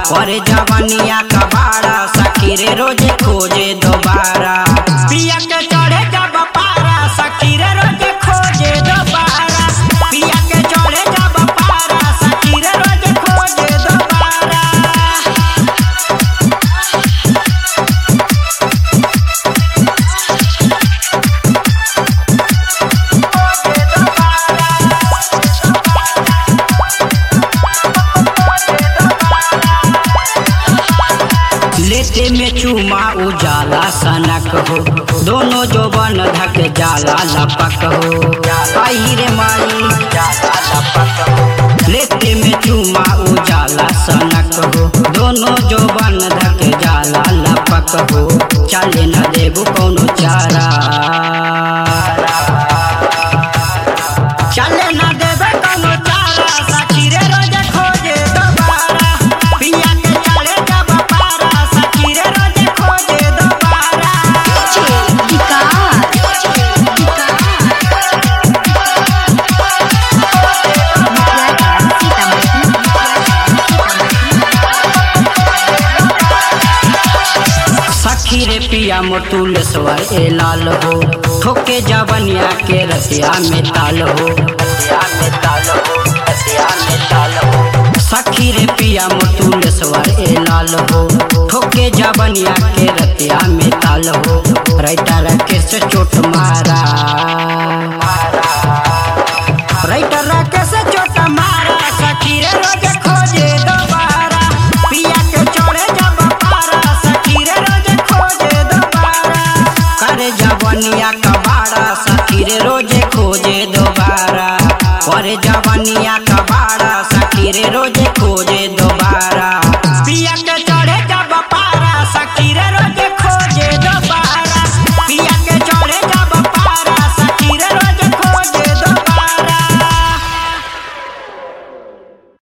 और जवनिया कबाड़ा सखी रे रोजे खोजे दोबारा पिया के चढ़े जब पारा सखी रे रोजे खोजे दोबारा पिया के चढ़े जब पारा सखी रे रोजे खोजे दोबारा लेते में चूमा उजाला सनक हो दोनों जो बन धक जाला लपक हो आई रे माई जाला लपक हो लेते में चूमा उजाला सनक हो दोनों जो बन धक जाला लपक हो चले न देबू कौनो चारा चले न देबे कौनो चारा सखी रे रोजे खोजे दोबारा पिया के चढ़े जब पारा सखी रे रोजे खोजे दोबारा सखी रे पिया मोटूल सवर ए लाल हो ठोके जवनिया के रसिया में ताल हो रसिया में ताल हो रसिया में ताल हो सखी रे पिया मोटूल सवर ए लाल हो ठोके जवनिया के रतिया में ताल हो राइटर के से चोट मारा राइटर के से चोट मारा सखी रे रोज खोजे दोबारा पिया के चढ़े जब पारा सखी रे रोज खोजे दोबारा करे जवनिया कबाड़ा सखी रे रोजे खोजे दोबारा करे जवनिया कबाड़ा सखी रे रोजे